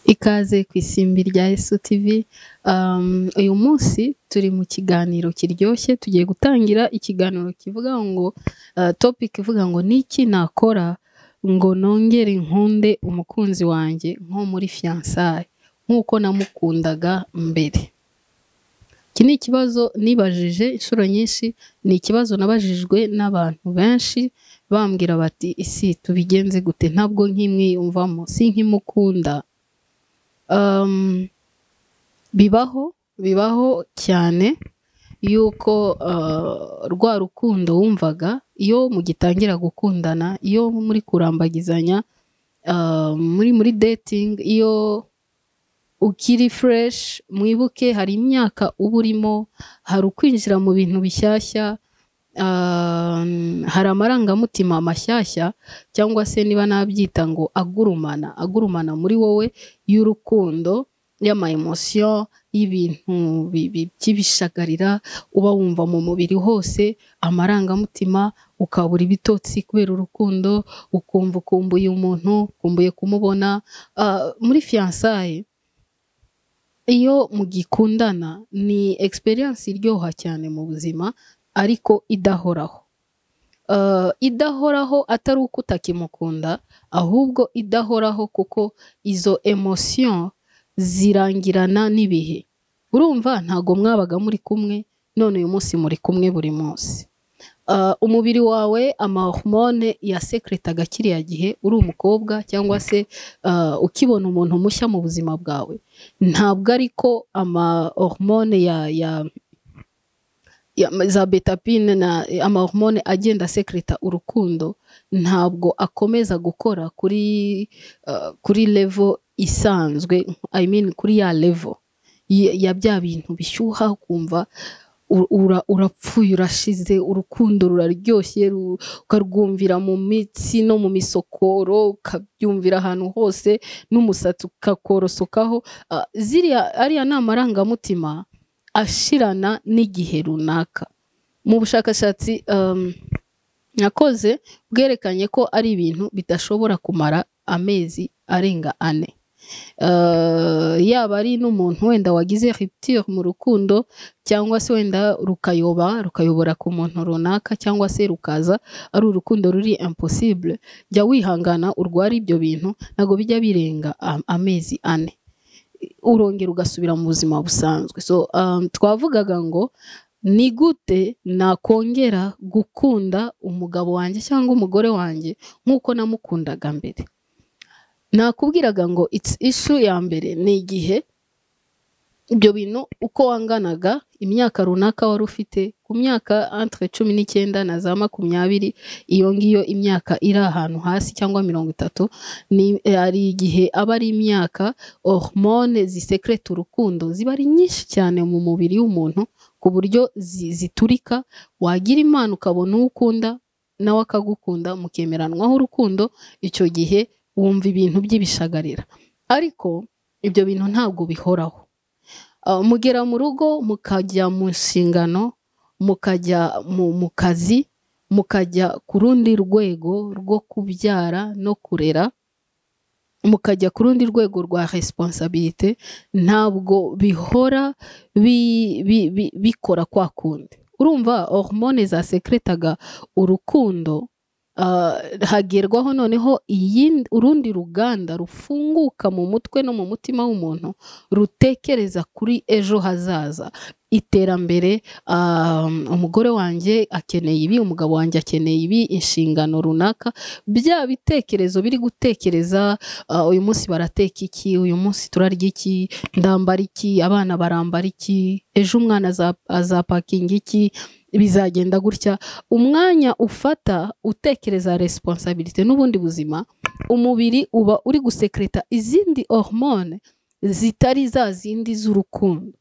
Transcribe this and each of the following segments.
Ikaze ku isimbi rya Yesu TV, um, uyu munsi turi mu kiganiro kiryoshye, tugiye gutangira ikiganiro kivuga ngo uh, topic ivuga ngo ni iki nakora ngo nongere nkunde umukunzi wanjye nko muri fiyansaye nk'uko namukundaga mbere. Iki ni ikibazo nibajije inshuro nyinshi, ni ikibazo nabajijwe n'abantu benshi bambwira bati isi tubigenze gute ntabwo nk'imwiyumvamo sinkimukunda. Um, bibaho bibaho cyane yuko uh, rwa rukundo wumvaga iyo mugitangira gukundana iyo muri kurambagizanya uh, muri muri dating iyo ukiri fresh mwibuke hari imyaka uba urimo hari ukwinjira mu bintu bishyashya um, hari amarangamutima mashyashya cyangwa se niba nabyita ngo agurumana agurumana muri wowe y'urukundo y'amayemosiyo y'ibintu bi- bi- by'ibishagarira uba wumva mu mubiri hose amarangamutima ukabura ibitotsi kubera urukundo ukumva ukumbuye umuntu ukumbuye kumubona Ah, muri fiyansaye iyo mugikundana ni experience iryoha cyane mu buzima ariko idahoraho Uh, idahoraho atari uko utakimukunda ahubwo idahoraho kuko izo emotion zirangirana n'ibihe urumva ntago mwabaga muri kumwe none uyu munsi muri kumwe buri munsi Uh, umubiri wawe amahormone yasekretaga kiriya gihe uri umukobwa cyangwa se uh, ukibona umuntu mushya mu buzima bwawe ntabwo ariko amahormone ya, ya ya- za betapine na amahormone agenda asekreta urukundo ntabwo akomeza gukora kuri uh, kuri level isanzwe i mean kuri ya level y- ya bya bintu bishyuha ukumva u- ura- urapfuye urashize urukundo ruraryoshye ru- ukarwumvira mu mitsi no mu misokoro ukabyumvira ahantu hose n'umusatsi ukakorosokaho Ah, ziriya ariya ni amarangamutima ashirana n'igihe runaka mu bushakashatsi um, nakoze bwerekanye ko ari ibintu bidashobora kumara amezi arenga ane Uh, yaba ari n'umuntu wenda wagize rupture mu rukundo cyangwa se wenda rukayoba rukayobora ku muntu runaka cyangwa se rukaza ari urukundo ruri impossible jya wihangana urwara ibyo bintu ntabwo bijya birenga am- amezi ane urongera ugasubira mu buzima busanzwe so um, twavugaga ngo ni gute nakongera gukunda umugabo wanjye cyangwa umugore wanjye nk'uko namukundaga mbere nakubwiraga ngo it's issue ya mbere ni igihe ibyo bintu uko wanganaga imyaka runaka wari ufite ku myaka entre cumi n'icyenda na za makumyabiri iyo ngiyo imyaka iri ahantu hasi cyangwa mirongo itatu ni hari igihe aba ari imyaka hormone zisekreta urukundo ziba ari nyinshi cyane mu mubiri w'umuntu ku buryo zi- ziturika wagira imana ukabona uwo ukunda nawe akagukunda mukemeranwaho urukundo icyo gihe wumva ibintu by'ibishagarira ariko ibyo bintu ntabwo bihoraho Uh, mugera mu rugo mukajya mu nshingano mukajya mu mu kazi mukajya ku rundi rwego rwo kubyara no kurera mukajya ku rundi rwego rwa resiponsabirite ntabwo bihora bi- bi- bi- bikora kwa kundi urumva hormone zasekretaga urukundo ah, hagerwaho noneho iyindi- urundi ruganda rufunguka mu mutwe no mu mutima w'umuntu rutekereza kuri ejo hazaza iterambere ah, umugore wanjye akeneye ibi umugabo wanjye akeneye ibi inshingano runaka bya bitekerezo biri gutekereza Ah, uyu munsi barateka iki uyu munsi turarya iki ndambara iki abana barambara iki ejo umwana aza- azapakinga iki bizagenda gutya umwanya ufata utekereza resiponsabirite n'ubundi buzima umubiri uba uri gusekreta izindi hormone zitari za zindi z'urukundo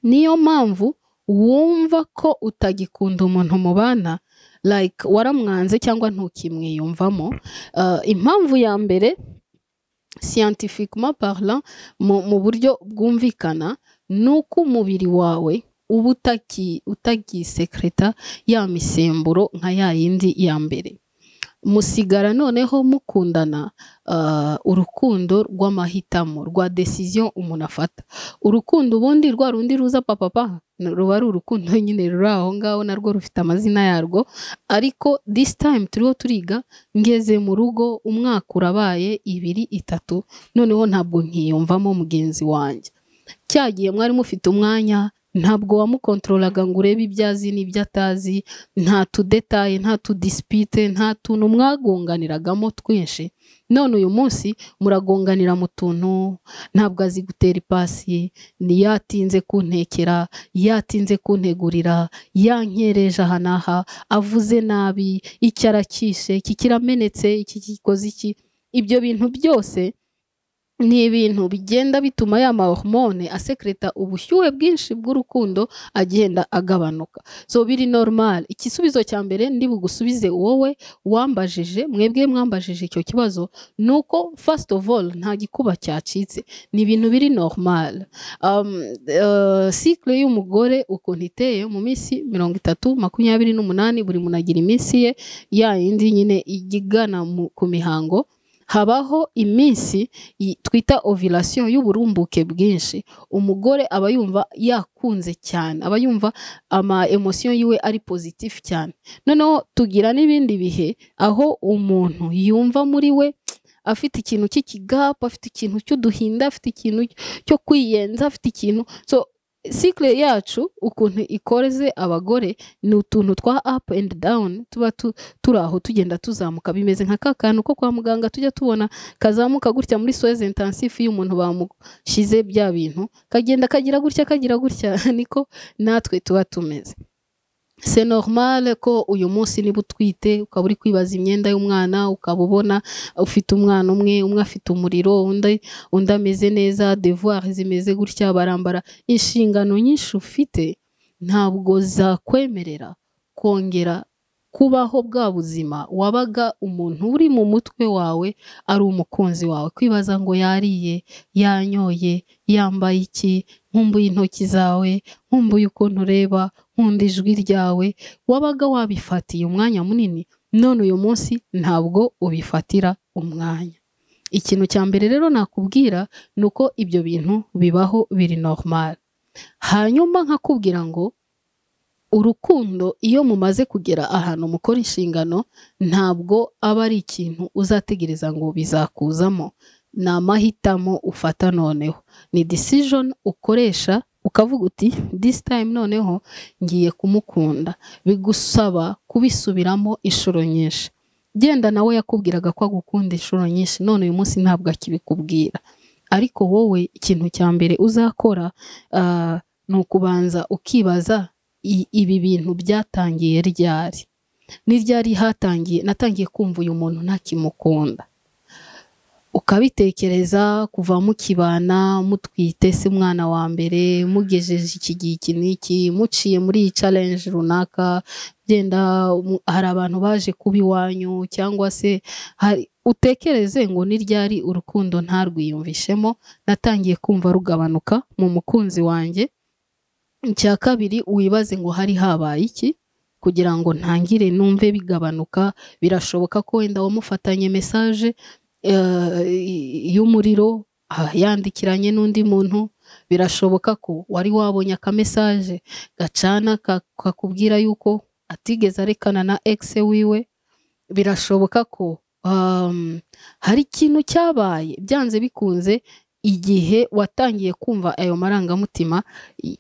niyo mpamvu wumva ko utagikunda umuntu mubana like waramwanze cyangwa ntukimwiyumvamo Ah, impamvu ya mbere scientifiquement parlant mu, mu buryo bwumvikana ni uko umubiri wawe uba utaki- utagisekreta ya misemburo nka ya yindi ya mbere musigara noneho mukundana ah, urukundo rw'amahitamo rwa desiziyo umuntu afata urukundo ubundi rwa rundi ruza papapa ruba ari urukundo nyine ruri aho ngaho narwo rufite amazina yarwo ariko this time turiho turiga ngeze mu rugo umwaka urabaye ibiri itatu noneho ntabwo nkiyumvamo mugenzi wanjye cyagiye mwari mufite umwanya ntabwo wamukontorolaga ngo urebe ibyo azi n'ibyo atazi nta tudetaye nta tudisipite nta tuntu mwagonganiragamo twinshi none uyu munsi muragonganira mu tuntu ntabwo azi gutera ipasi ni yatinze kuntekera yatinze kuntegurira yankereje aha n'aha avuze nabi iki aracyishe iki kiramenetse iki gikoze iki ibyo bintu byose ni ibintu bigenda bituma ya mahormone asekreta ubushyuhe bwinshi bw'urukundo agenda agabanuka so biri normal igisubizo cya mbere ndi bugusubize wowe wambajije mwebwe mwambajije icyo kibazo ni uko first of all nta gikuba cyacitse ni ibintu biri normal um, uh, cycle y'umugore ukuntu iteye mu minsi mirongo itatu makumyabiri n'umunani buri muntu agira iminsi ye ya yindi nyine igana mu- ku mihango habaho iminsi i- twita ovulation y'uburumbuke bwinshi umugore aba yumva yakunze cyane aba yumva ama emotion yiwe ari positif cyane noneho tugira n'ibindi bihe aho umuntu yumva muri we afite ikintu cy'ikigapu afite ikintu cy'uduhinda afite ikintu cyo kwiyenza afite ikintu so cycle yacu ukuntu ikoreze abagore ni utuntu twa up and down tuba tu, turi aho tugenda tuzamuka bimeze nka ka kantu ko kwa muganga tujya tubona kazamuka gutya muri soeze intensive iyo umuntu bamushyize bya bintu kagenda kagira gutya kagira gutya niko natwe tuba tumeze se normal ko uyu munsi niba utwite ukaba uri kwibaza imyenda y'umwana ukaba ubona ufite umwana umwe umwe afite umuriro undi undi ameze neza devoir zimeze gutya barambara inshingano nyinshi ufite ntabwo zakwemerera kongera kubaho bwa buzima wabaga umuntu uri mu mutwe wawe ari umukunzi wawe kwibaza ngo yariye yanyoye yambaye iki nkumbuye intoki zawe nkumbuye ukuntu ureba nkunda ijwi ryawe wabaga wabifatiye umwanya munini none uyu munsi ntabwo ubifatira umwanya ikintu cya mbere rero nakubwira ni uko ibyo bintu bibaho biri normal hanyuma nkakubwira ngo urukundo iyo mumaze kugera ahantu mukora inshingano ntabwo aba ari ikintu uzategereza ngo bizakuzamo ni amahitamo ufata noneho ni decision ukoresha ukavuga uti this time noneho ngiye kumukunda bigusaba kubisubiramo inshuro nyinshi genda nawe yakubwiraga ko agukunda inshuro nyinshi none uyu munsi ntabwo akibikubwira ariko wowe ikintu cya mbere uzakora ah, ni ukubanza ukibaza i- ibi bintu byatangiye ryari ni ryari hatangiye natangiye kumva uyu muntu ntakimukunda ukabitekereza kuva mukibana mutwite se umwana wa mbere mugejeje iki gihe iki n'iki muciye muri iyi challenge runaka byenda mu- hari abantu baje kuba iwanyu cyangwa se hari utekereze ngo ni ryari urukundo ntarwiyumvishemo natangiye kumva rugabanuka mu mukunzi wanjye icya kabiri wibaze ngo hari habaye iki kugira ngo ntangire numve bigabanuka birashoboka ko wenda wamufatanye mesaje eh, y'umuriro ah, yandikiranye n'undi muntu birashoboka ko wari wabonye akamesaje gacana ka- kakubwira yuko atigeze arekana na egise wiwe birashoboka ko um, hari ikintu cyabaye byanze bikunze igihe watangiye kumva ayo marangamutima y-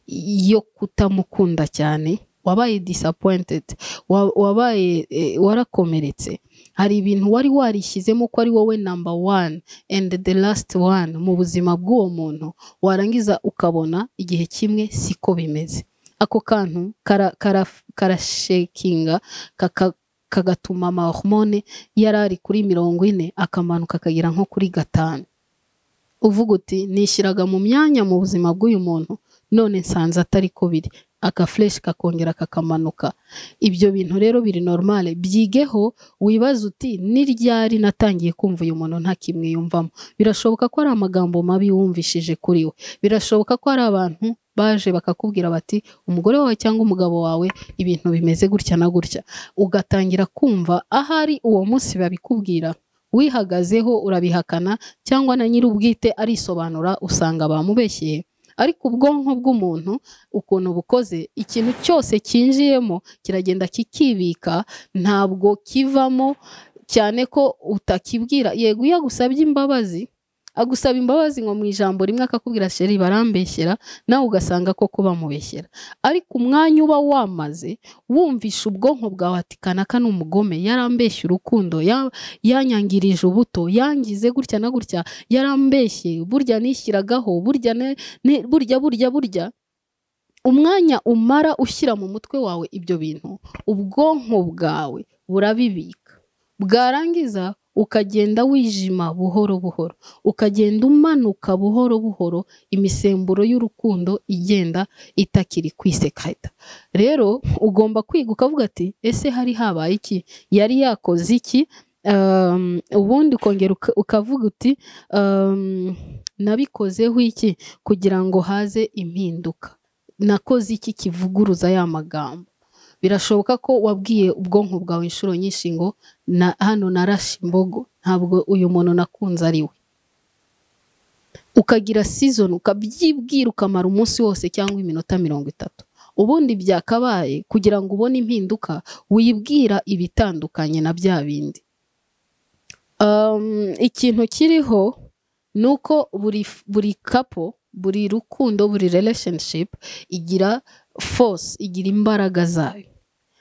yo kutamukunda cyane wabaye disappointed wa- wabaye eh, warakomeretse hari ibintu wari warishyizemo ko ari wowe number one and the last one mu buzima bw'uwo muntu warangiza ukabona igihe kimwe siko bimeze ako kantu kara- kara- karashekinga kaka- kagatuma amahormone yari ari kuri mirongo ine akamanuka akagera nko kuri gatanu uvuga uti nishyiraga mu myanya mu buzima bw'uyu muntu none nsanze atari ko biri akafureshi kakongera kakamanuka ibyo bintu rero biri normale byigeho wibaze uti ni ryari natangiye kumva uyu muntu ntakimwiyumvamo birashoboka ko ari amagambo mabi wumvishije kuri we birashoboka ko ari abantu baje bakakubwira bati umugore wawe cyangwa umugabo wawe ibintu bimeze gutya na gutya ugatangira kumva ahari uwo munsi babikubwira wihagazeho urabihakana cyangwa na nyir'ubwite arisobanura usanga bamubeshyeye ariko ubwonko bw'umuntu ukuntu bukoze ikintu cyose cyinjiyemo kiragenda kikibika ntabwo kivamo cyane ko utakibwira yego iyo agusabye imbabazi agusaba imbabazi ngo mu ijambo rimwe akakubwira sheri barambeshyera nawe ugasanga ko kuba mubeshyera ariko umwanya uba wamaze wumvisha ubwonko bwawe ati kanaka ni umugome yarambeshye urukundo ya- yanyangirije ubuto yangize gutya na gutya yarambeshye burya nishyiragaho burya ne- ne- burya burya burya umwanya umara ushyira mu mutwe wawe ibyo bintu ubwonko bwawe burabibika bwarangiza ukagenda wijima buhoro buhoro ukagenda umanuka buhoro buhoro imisemburo y'urukundo igenda itakiri kwisekata rero ugomba kwiga ukavuga ati ese hari habaye iki yari yakoze iki Um, ubundi ukongera uka- ukavuga uti um, nabikozeho iki kugira ngo haze impinduka nakoze iki kivuguruza ya magambo birashoboka ko wabwiye ubwonko bwawe inshuro nyinshi ngo na hano narashe imbogo ntabwo uyu muntu nakunze ari we ukagira season ukabyibwira ukamara umunsi wose cyangwa iminota mirongo itatu ubundi byakabaye kugira ngo ubone impinduka wibwira ibitandukanye na bya bindi Um, ikintu kiriho ni uko buri buri kapo buri rukundo buri relationship igira force igira imbaraga zayo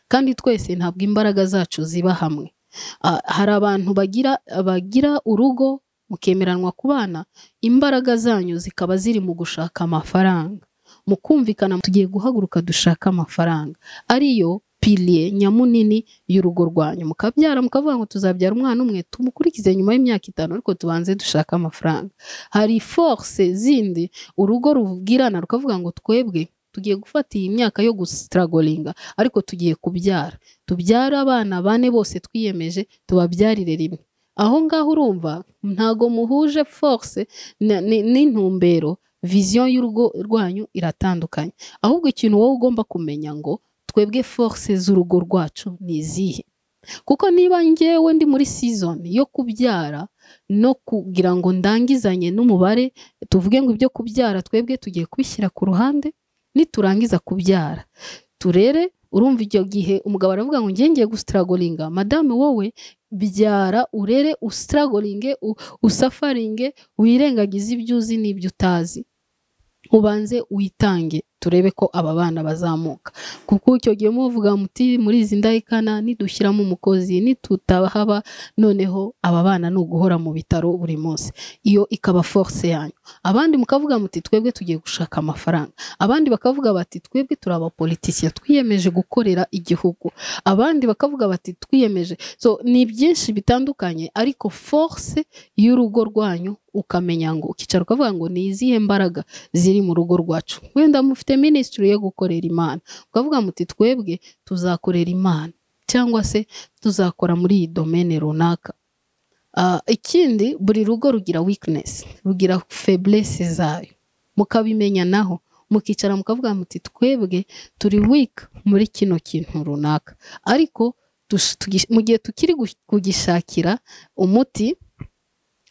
kandi twese ntabwo imbaraga zacu ziba hamwe Ah, hari abantu bagira bagira urugo mukemeranwa kubana imbaraga zanyu zikaba ziri mu gushaka amafaranga mu kumvikana tugiye guhaguruka dushaka amafaranga ariyo piliye nyamunini y'urugo rwanyu mukabyara mukavuga ngo tuzabyara umwana umwe tumukurikize nyuma y'imyaka itanu ariko tubanze dushake amafaranga hari force zindi urugo rubwirana rukavuga ngo twebwe tugiye gufata iyi myaka yo gusitaragoringa ariko tugiye kubyara tubyare abana bane bose twiyemeje tubabyarire rimwe aho ngaho urumva ntago muhuje force na- ni- n'intumbero viziyo y'urugo rwanyu iratandukanye ahubwo ikintu wowe ugomba kumenya ngo twebwe force z'urugo rwacu ni izihe kuko niba njyewe ndi muri season yo kubyara no kugira ngo ndangizanye n'umubare tuvuge ngo ibyo kubyara twebwe tugiye kubishyira ku ruhande niturangiza kubyara turere urumva icyo gihe umugabo aravuga ngo ngiye ngiye gusitaragoringa madame wowe byara urere usitaragoringe u- usafaringe wirengagize ibyo uzi n'ibyo utazi ubanze witange turebe ko aba bana bazamuka kuko icyo gihe muvuga muti muri izi ndahikana nidushyiramo umukozi nitutahaba noneho aba bana ni uguhora mu bitaro buri munsi iyo ikaba force yanyu abandi mukavuga muti twebwe tugiye gushaka amafaranga abandi bakavuga bati twebwe turi abapolitisiye twiyemeje gukorera igihugu abandi bakavuga bati twiyemeje so ni byinshi bitandukanye ariko force y'urugo rwanyu ukamenya ngo ukicara ukavuga ngo ni izihe mbaraga ziri mu rugo rwacu wenda mufite minisitiri yo gukorera imana ukavuga muti twebwe tuzakorera imana cyangwa se tuzakora muri iyi domene runaka Ah, ikindi buri rugo rugira weakness rugira feblesse zayo mukabimenya naho mukicara mukavuga muti twebwe turi weak muri kino kintu runaka ariko tush- tugi- mu gihe tukiri gu- kugishakira umuti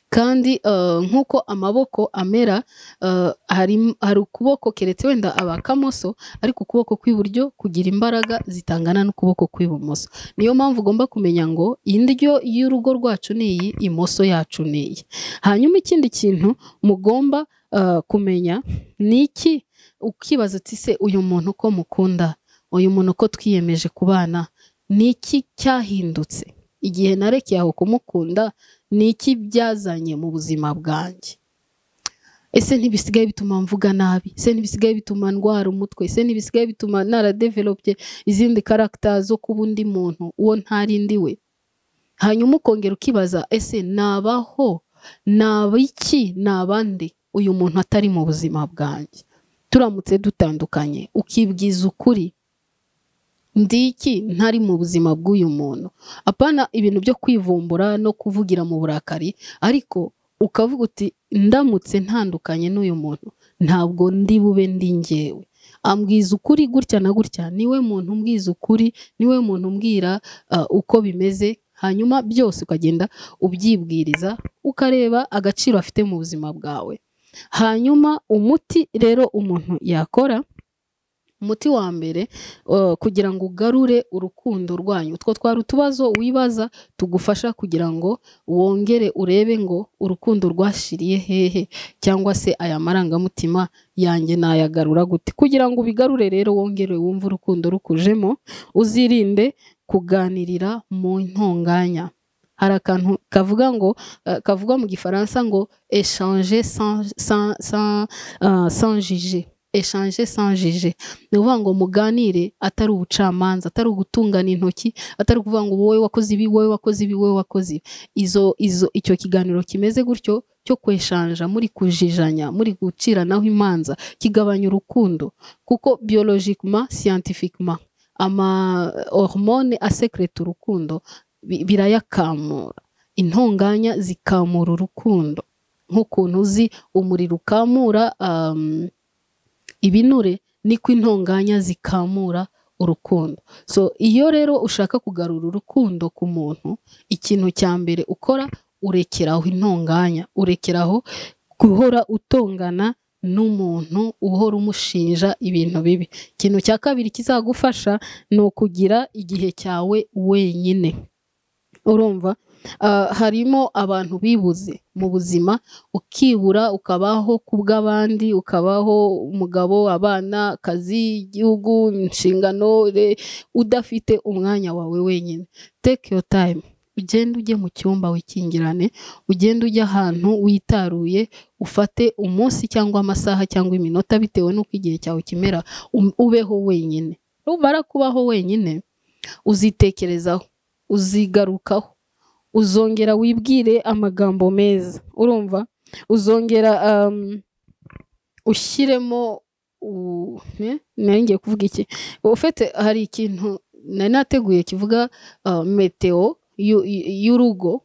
kandi eh, nk'uko amaboko amera eh, hari hari ukuboko keretse wenda abakamoso ariko ukuboko kw'iburyo kugira imbaraga zitangana n'ukuboko kw'ibumoso niyo mpamvu ugomba kumenya ngo indyo y'urugo rwacu ni iyi imoso yacu ni iyi hanyuma ikindi kintu mugomba eh, kumenya ni iki ukibaza uti se uyu muntu ko mukunda uyu muntu ko twiyemeje kubana ni iki cyahindutse igihe narekeye aho kumukunda ni iki byazanye mu buzima bwanjye ese ntibisigaye bituma mvuga nabi ese ntibisigaye bituma ndwara umutwe ese ntibisigaye bituma naradevelopye izindi karagita zo kuba undi muntu uwo ntari ndi we hanyuma ukongera ukibaza ese nabaho naba iki naba nde uyu muntu atari mu buzima bwanjye turamutse dutandukanye ukibwiza ukuri ndi iki ntari mu buzima bw'uyu muntu apana ibintu byo kwivumbura no kuvugira mu burakari ariko ukavuga uti ndamutse ntandukanye n'uyu muntu ntabwo ndi bube ndi ngewe ambwiza ukuri gutya na gutya niwe muntu umbwiza ukuri niwe muntu umbwira ah, uko bimeze hanyuma byose ukagenda ubyibwiriza ukareba agaciro afite mu buzima bwawe hanyuma umuti rero umuntu yakora umuti wa mbere eh, kugira ngo ugarure urukundo rwanyu utwo twari utubazo wibaza tugufasha kugira ngo wongere urebe ngo urukundo rwashiriye hehe cyangwa se aya marangamutima yanjye nayagarura gute kugira ngo ubigarure rero wongere wumve urukundo rukujemo uzirinde kuganirira mu ntonganya hari akantu kavuga ngo eh, kavuga mu gifaransa ngo échanger sans sans sans ah, sans juger échanger sans juger ni ukuvuga ngo muganire atari ubucamanza atari ugutungana intoki atari ukuvuga ngo wowe wakoze ibi wowe wakoze ibi wowe wakoze ibi izo izo icyo kiganiro kimeze gutyo cyo kweshanja muri kujijanya muri guciranaho imanza kigabanya urukundo kuko biologikuma scientifiquement ama hormone asekreta urukundo bi- birayakamura intonganya zikamura urukundo nk'ukuntu uzi umuriro ukamura um, ibinure niko intonganya zikamura urukundo so iyo rero ushaka kugarura urukundo ku muntu ikintu cya mbere ukora urekeraho intonganya urekeraho guhora utongana n'umuntu uhora umushinja ibintu bibi ikintu cya kabiri kizagufasha ni ukugira igihe cyawe wenyine urumva Ah, harimo abantu bibuze mu buzima ukibura ukabaho ku bw'abandi ukabaho umugabo abana akazi igihugu inshingano re- udafite umwanya wawe wenyine take your time ugende ujye mu cyumba wikingirane ugende ujye ahantu witaruye ufate umunsi cyangwa amasaha cyangwa iminota bitewe n'uko igihe cyawe kimera um- ubeho wenyine numara kubaho wenyine uzitekerezaho uzigarukaho uzongera wibwire amagambo meza urumva uzongera um, ushyiremo u- eh, nari ngiye kuvuga iki ufite hari ikintu nari nateguye kivuga uh, meteo y'u- y'u- y'urugo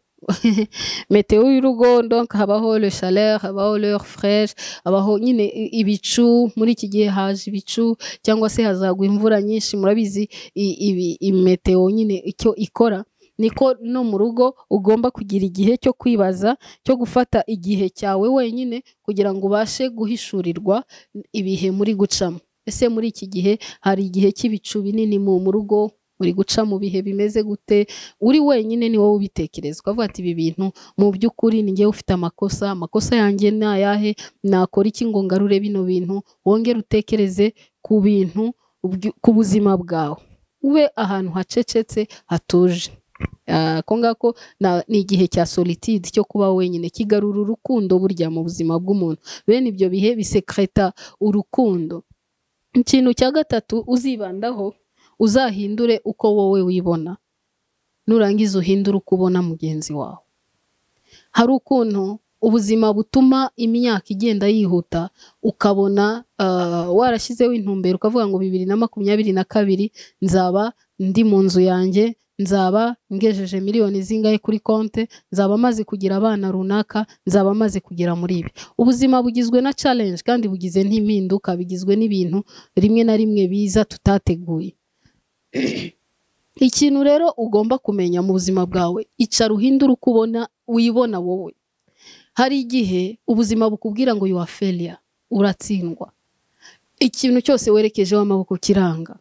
meteo y'urugo donc habaho le chaleur habaho l'heure fraîche habaho nyine i- ibicu muri iki gihe haje ibicu cyangwa se hazagwa imvura nyinshi murabizi i- ibi- imeteo nyine icyo ikora niko no mu rugo ugomba kugira igihe cyo kwibaza cyo gufata igihe cyawe wenyine kugira ngo ubashe guhishurirwa ibihe muri gucamo ese muri iki gihe hari igihe cy'ibicu binini mu mu rugo uri guca mu bihe bimeze gute uri wenyine ni wowe ubitekereza ukavuga ati ibi bintu mu by'ukuri ni njyewe ufite amakosa amakosa yanjye ni ayahe nakora iki ngo ngarure bino bintu wongere utekereze ku bintu ubwi- ku buzima bwawe ube ahantu hacecetse hatuje Ah, ako ngako na- ni igihe cya solitude cyo kuba wenyine kigarura urukundo burya mu buzima bw'umuntu bene ibyo bihe bisekreta urukundo ikintu cya gatatu uzibandaho uzahindure uko wowe wibona nurangiza uhindure uko ubona mugenzi wawe hari ukuntu ubuzima butuma imyaka igenda yihuta ukabona ah, warashyizeho intumbero ukavuga ngo bibiri na makumyabiri na kabiri nzaba ndi mu nzu yanjye nzaba ngejeje miliyoni zingahe kuri konte nzaba maze kugira abana runaka nzaba maze kugera muri ibi ubuzima bugizwe na challenge kandi bugize n'impinduka bigizwe n'ibintu rimwe na rimwe biza tutateguye ikintu rero ugomba kumenya mu buzima bwawe icara uhindure uko ubona wibona wowe hari igihe ubuzima bukubwira ngo you are failure uratsindwa ikintu cyose werekejeho amaboko kiranga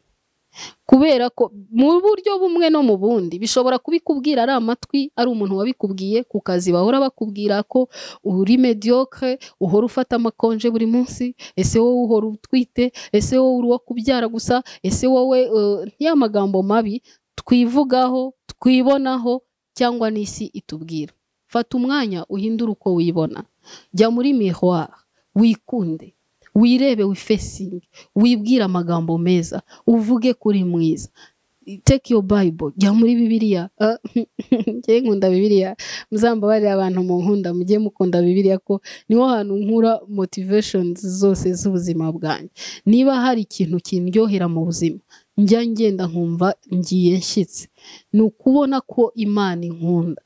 kubera ko mu buryo bumwe no mu bundi bishobora kubikubwira ari amatwi ari umuntu wabikubwiye ku kazi bahora bakubwira ko uri mediocre uhora ufata amakonje buri munsi ese wowe uhora utwite ese wowe uri uwo kubyara gusa ese wowe eh, ya magambo mabi twivugaho twibonaho cyangwa n'isi itubwira fata umwanya uhindure uko wibona jya muri miroir wikunde wirebe wifesinge wibwire amagambo meza uvuge kuri mwiza take your bible jya muri bibiliya Ah, njyewe nkunda bibiliya muzambabarire abantu mu nkunda mujye mukunda bibiliya ko niho hantu nkura motivations zose z'ubuzima bwanjye niba hari ikintu kindyohera mu buzima njya ngenda nkumva ngiye nshyitse ni ukubona ko imana inkunda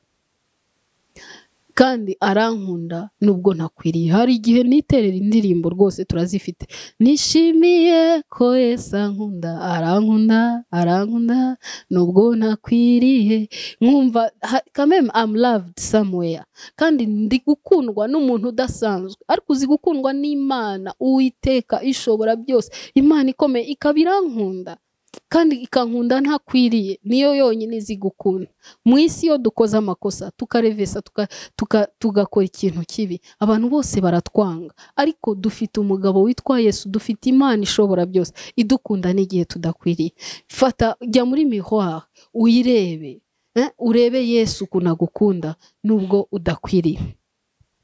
kandi arankunda nubwo ntakwiriye hari igihe niterera indirimbo rwose turazifite nishimiye ko Yesu ankunda arankunda arankunda nubwo ntakwiriye nkumva ha- kameme am loved somewhere kandi ndi gukundwa n'umuntu udasanzwe ariko uzi gukundwa n'Imana Uwiteka ishobora byose Imana ikomeye ikaba irankunda kandi ikankunda ntakwiriye niyo yonyine izi gukunda mu isi iyo dukoze amakosa tukarevesa tuka- tuka- tugakora ikintu kibi abantu bose baratwanga ariko dufite umugabo witwa yesu dufite imana ishobora byose idukunda n'igihe tudakwiriye fata jya muri miroir uyirebe eh, urebe yesu ukuntu agukunda nubwo udakwiriye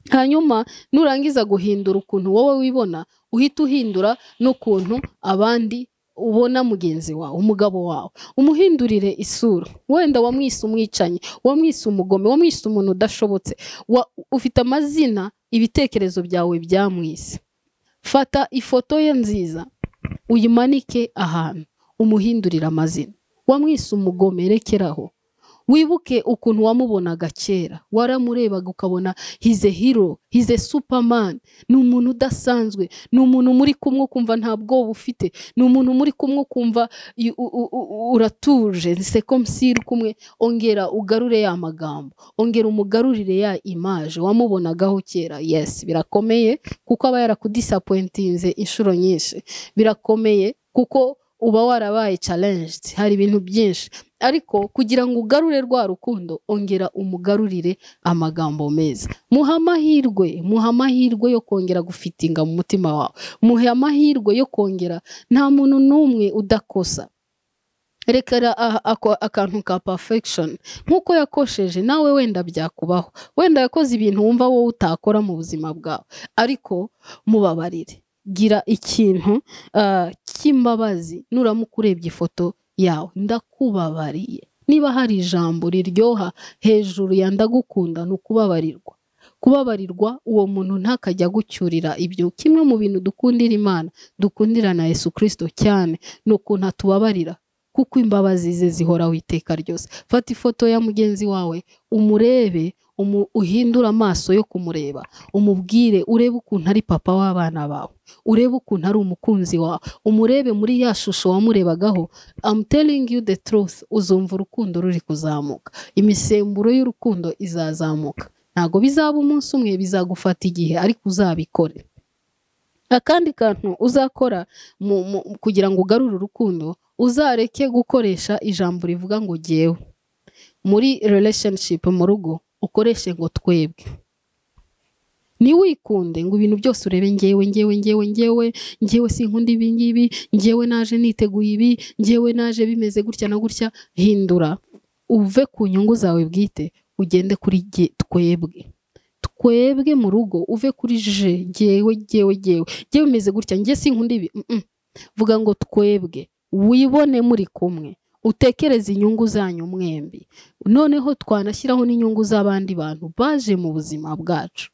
hanyuma nurangiza guhindura ukuntu wowe wibona uhita uhindura n'ukuntu abandi ubona mugenzi wawe umugabo wawe umuhindurire isura wenda wamwise umwicanyi wamwise umugome wamwise umuntu udashobotse wa- ufite amazina ibitekerezo byawe byamwise fata ifoto ye nziza uyimanike ahantu umuhindurire amazina wamwise umugome rekeraho wibuke ukuntu wamubonaga kera waramurebaga ukabona hize hero hize superman ni umuntu udasanzwe ni umuntu muri kumwe ukumva nta bwoba ufite ni umuntu muri kumwe ukumva i- u- u- u- uratuje nse komsiri kumwe ongera ugarure ya magambo ongera umugarurire ya imaje wamubonagaho kera yes birakomeye kuko aba yarakudisapointinze inshuro nyinshi birakomeye kuko uba warabaye challenged hari ibintu byinshi ariko kugira ngo ugarure rwa rukundo ongera umugarurire amagambo meza muha amahirwe muha amahirwe yo kongera gufitinga mu mutima wawe muhe amahirwe yo kongera nta muntu n'umwe udakosa rekera aha- ako- akantu ka perfection nk'uko yakosheje nawe wenda byakubaho wenda yakoze ibintu wumva wowe utakora mu buzima bwawe ariko mubabarire gira ikintu ah, cy'imbabazi nuramuka urebye ifoto yawe ndakubabariye niba hari ijambo riryoha hejuru ya ndagukunda ni ukubabarirwa kubabarirwa uwo muntu ntakajya agucyurira ibyo kimwe mu bintu dukundira imana dukundira na yesu kirisito cyane ni ukuntu atubabarira kuko imbabazi ze zihoraho iteka ryose fata ifoto ya mugenzi wawe umurebe umu- uhindure amaso yo kumureba umubwire urebe ukuntu ari papa w'abana bawe urebe ukuntu ari umukunzi wawe umurebe muri ya shusho wamurebagaho I'm telling you the truth uzumva urukundo ruri kuzamuka imisemburo y'urukundo izazamuka ntabwo bizaba umunsi umwe bizagufata igihe ariko uzabikore akandi kantu uzakora mu, mu, kugira ngo ugarure urukundo uzareke gukoresha ijambo rivuga ngo jyewe muri relationship mu rugo ukoreshe ngo twebwe ntiwikunde ngo ibintu byose urebe ngewe ngewe ngewe ngewe ngewe sinkunda ibi ngibi ngewe naje niteguye ibi ngewe naje bimeze gutya na gutya hindura uve ku nyungu zawe bwite ugende kuri jye twebwe twebwe mu rugo uve kuri je ngewe ngewe ngewe ngewe bimeze gutya ngewe sinkunda ibi Mm, mm. vuga ngo twebwe wibone muri kumwe utekereze inyungu zanyu mwembi noneho twanashyiraho n'inyungu z'abandi bantu baje mu buzima bwacu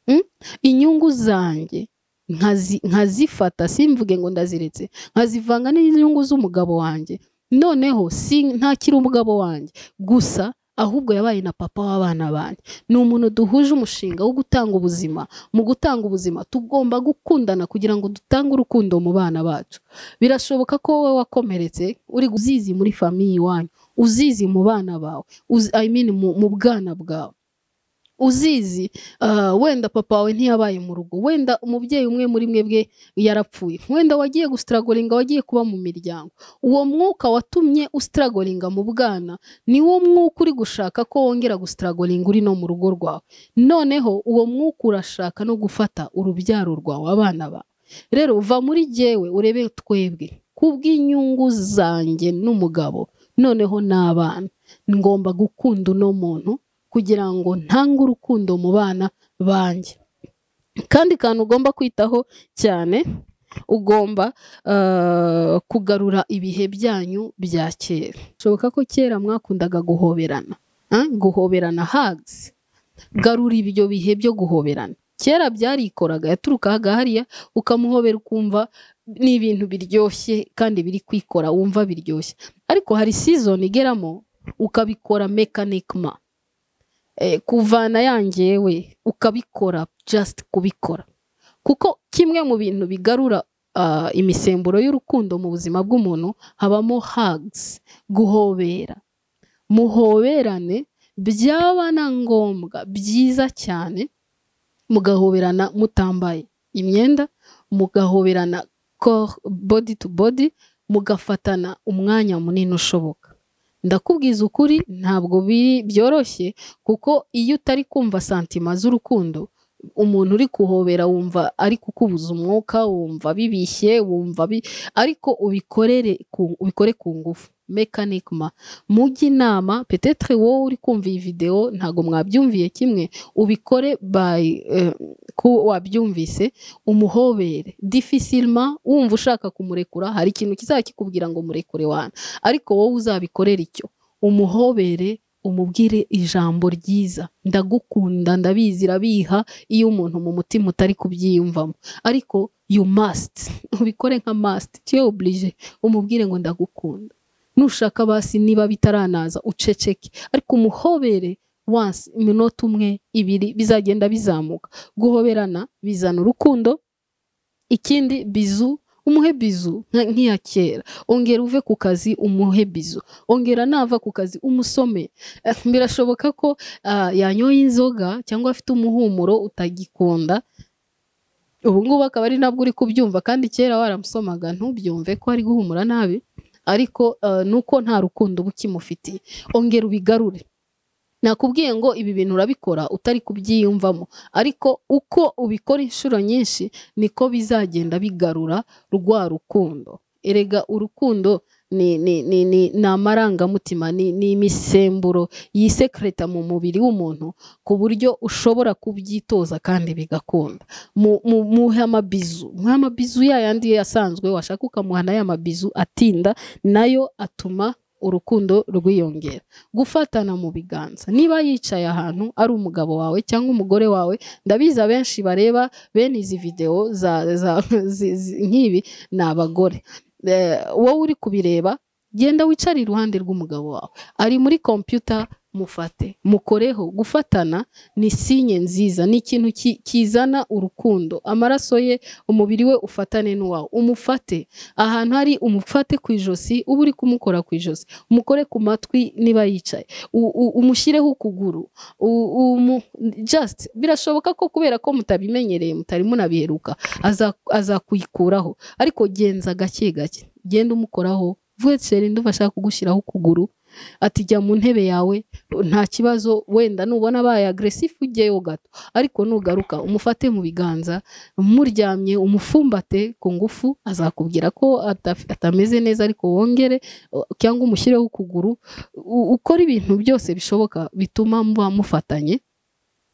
Mm? inyungu zanjye nkazi- nkazifata simvuge ngo ndaziretse nkazivanga n'inyungu z'umugabo wanjye noneho si ntakiri umugabo wanjye gusa ahubwo yabaye na papa w'abana banjye ni umuntu duhuje umushinga wo gutanga ubuzima mu gutanga ubuzima tugomba gukundana kugira ngo dutange urukundo mu bana bacu birashoboka ko wowe wakomeretse uri uzizi muri famiye iwanyu uzizi mu bana bawe uzi, I mean, mu, mu bwana bwawe uzizi ah, wenda papa wawe ntiyabaye mu rugo wenda umubyeyi umwe muri mwebwe yarapfuye wenda wagiye gusitaragoringa wagiye kuba mu miryango uwo mwuka watumye usitaragoringa mu bwana niwo mwuka uri gushaka ko wongera gusitaragoringa uri no mu rugo rwawe noneho uwo mwuka urashaka no gufata urubyaro rwawe abana bawe rero va muri jyewe urebe twebwe kubw'inyungu zanjye n'umugabo noneho n'abana ngomba gukunda uno muntu kugira ngo ntange urukundo mu bana banjye kandi kantu ugomba kwitaho cyane ugomba eh, kugarura ibihe byanyu bya kera bishoboka ko kera mwakundaga guhoberana ah, guhoberana hugs garura ibyo bihe byo guhoberana kera byarikoraga yaturukaga hariya ukamuhobera ukumva ni ibintu biryoshye kandi biri kwikora wumva biryoshye ariko hari season igeramo ukabikora mechanicma eh, kuvana yangewe ukabikora just kubikora kuko kimwe mu bintu bigarura ah, imisemburo y'urukundo mu buzima bw'umuntu habamo hugs guhobera muhoberane byaba na ngombwa byiza cyane mugahoberana mutambaye imyenda mugahoberana corps- body to body mugafatana umwanya munini ushoboka ndakubwiza ukuri ntabwo biri byoroshye kuko iyo utari kumva santima z'urukundo umuntu uri kuhobera wumva ari kukubuza umwuka wumva bibishye wumva bi... ariko ubikorere ku, ubikore ku ngufu mekanigma mujye inama petetre wowe uri kumva iyi videwo ntabwo mwabyumviye kimwe ubikore by eh, ko wabyumvise umuhobere difisilma wumva ushaka kumurekura hari ikintu kizajya kikubwira ngo murekure wana ariko wowe uzabikorera icyo umuhobere umubwire ijambo ryiza ndagukunda ndabizi irabiha iyo umuntu mu mutima utari kubyiyumvamo ariko you must ubikore nka must tu es oblige umubwire ngo ndagukunda nushaka basi niba bitaranaza uceceke ariko umuhobere once iminota umwe ibiri bizagenda bizamuka guhoberana bizana urukundo ikindi bizu umuhe bizu nka- nk'iya kera ongera uve ku kazi umuhe bizu ongera nava ku kazi umusome Eh, birashoboka ko ah, yanyoye inzoga cyangwa afite umuhumuro utagikunda ubu ngubu akaba ari nabwo uri kubyumva kandi kera waramusomaga ntubyumve ko ari guhumura nabi ariko eh, nuko nta rukundo uba ukimufitiye ongera ubigarure nakubwiye ngo ibi bintu urabikora utari kubyiyumvamo ariko uko ubikora inshuro nyinshi niko bizagenda bigarura rwa rukundo erega urukundo ni ni ni ni ni amarangamutima ni ni imisemburo yisekreta mu mubiri w'umuntu ku buryo ushobora kubyitoza kandi bigakunda Mu- mu- muhe amabizu muhe amabizu ya yandi asanzwe washaka ukamuha nayo amabizu atinda nayo atuma urukundo rwiyongera gufatana mu biganza niba yicaye ahantu ari umugabo wawe cyangwa umugore wawe ndabizi abenshi bareba bene izi videwo za, za, zi- zi- nk'ibi ni abagore Eh, wowe uri kubireba genda wicare iruhande rw'umugabo wawe ari muri kompiyuta mufate mukoreho gufatana ni sinye nziza ni ikintu ki- kizana urukundo amaraso ye umubiri we ufatane n'uwawe umufate ahantu hari umufate ku ijosi uba uri kumukora ku ijosi umukore ku matwi niba yicaye u- u- umushyireho ukuguru u- umu- just birashoboka ko kubera ko mutabimenyereye mutari munabiheruka aza- azakuyikuraho ariko genza gake gake genda umukoraho vuweceri ndumva ashaka kugushyiraho ukuguru ati jya mu ntebe yawe nta kibazo wenda nubona abaye agresifu ujyeyo gato ariko nugaruka umufate mu biganza muryamye umufumbate ku ngufu azakubwira ko ataf- atameze neza ariko wongere o- cyangwa umushyireho ukuguru u- ukora ibintu byose bishoboka bituma muba mufatanye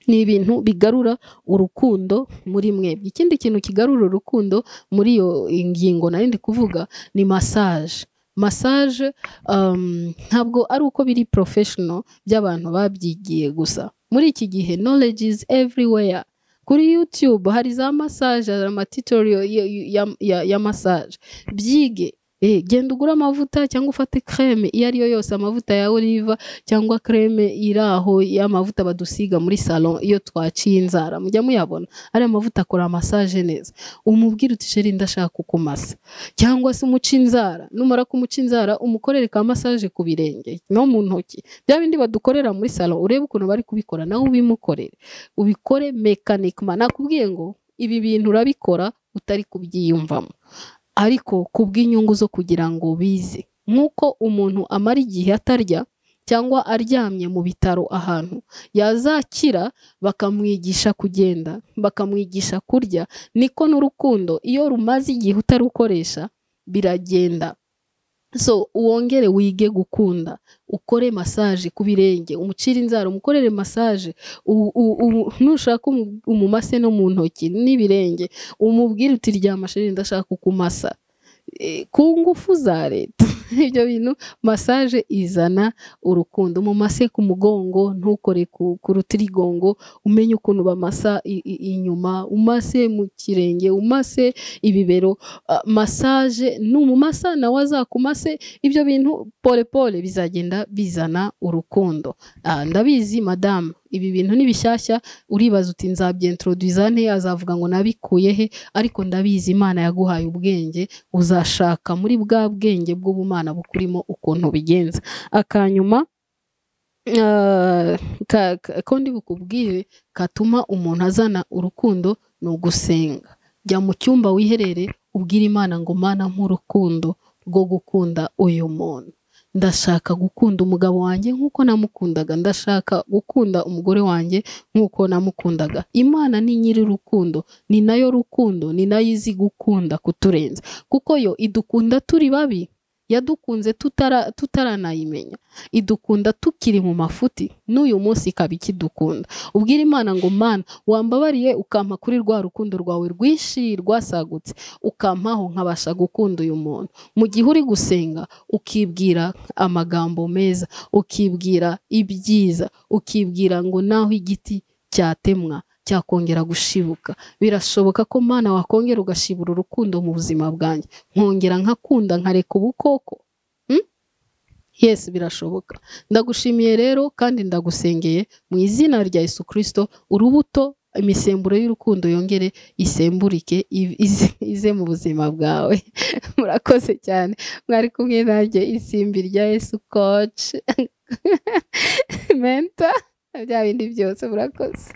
ni ibintu bigarura urukundo muri mwebwe ikindi kintu kigarura urukundo muri iyo ngingo nari ndi kuvuga ni massage massage um, ntabwo ari uko biri professional by'abantu babyigiye gusa muri iki gihe knowledge is everywhere kuri youtube hari za massage hari amatitoriyo ya, ya, ya, ya massage byige Eh, genda ugura amavuta cyangwa ufate creme iyo ari yo yose amavuta ya oliva cyangwa creme iri aho y'amavuta badusiga muri salon iyo twaciye inzara mujya muyabona ariya mavuta akora massage neza umubwire uti sheri ndashaka kukumasa cyangwa se umuca inzara numara kumuca inzara umukorere ka massage ku birenge no mu ntoki bya bindi badukorera muri salon urebe ukuntu bari kubikora nawe ubimukorere ubikore mekanigma nakubwiye ngo ibi bintu urabikora utari kubyiyumvamo ariko kubw'inyungu zo kugira ngo bize nk'uko umuntu amara igihe atarya cyangwa aryamye mu bitaro ahantu yazakira bakamwigisha kugenda bakamwigisha kurya niko n'urukundo iyo rumaze igihe utarukoresha biragenda so wongere wige gukunda ukore massage ku birenge umucire inzara umukorere massage u- u- u- nushaka umu- umumase no mu ntoki n'ibirenge umubwire uti ryama sheri ndashaka kukumasa Eh, ku ngufu za leta ibyo bintu massage izana urukundo umumase ku mugongo ntukore ku, ku rutirigongo umenye ukuntu bamasa i- i- inyuma umase mu kirenge umase ibibero ah, massage numumasa nawe azakumase ibyo bintu pole pole bizagenda bizana urukundo Ah, ndabizi madamu ibi bintu ni bishyashya uribaza uti nzabyentroduza nte azavuga ngo nabikuye he ariko ndabizi imana yaguhaye ubwenge uzashaka muri bwa bwenge bw'ubumana bukurimo ukuntu ubigenza akanyuma kandi bukubwire katuma umuntu azana urukundo ni ugusenga jya mu cyumba wiherere ubwire imana ngo mana nk'urukundo rwo gukunda uyu muntu ndashaka gukunda umugabo wanjye nk'uko namukundaga ndashaka gukunda umugore wanjye nk'uko namukundaga imana ni nyiri urukundo ni nayo rukundo ni nayo izi gukunda kuturenza kuko yo idukunda turi babi yadukunze tutaranayimenya idukunda tukiri mu mafuti n'uyu munsi ikaba ikidukunda ubwira imana ngo mana wambabariye ukampa kuri rwa rukundo rwawe rwinshi rwasagutse ukampaho nkabasha gukunda uyu muntu mu gihe uri gusenga ukibwira amagambo meza ukibwira ibyiza ukibwira ngo naho igiti cyatemwa cyakongera gushibuka birashoboka ko mana wakongera ugashibura urukundo mu buzima bwanjye nkongera nkakunda nkareka ubukoko yesi birashoboka ndagushimiye rero kandi ndagusengeye mu izina rya Yesu kirisito urubuto imisemburo y'urukundo yongere isemburike ize mu buzima bwawe murakoze cyane mwari kumwe nanjye isimbi rya Yesu koci menta bya bindi byose murakoze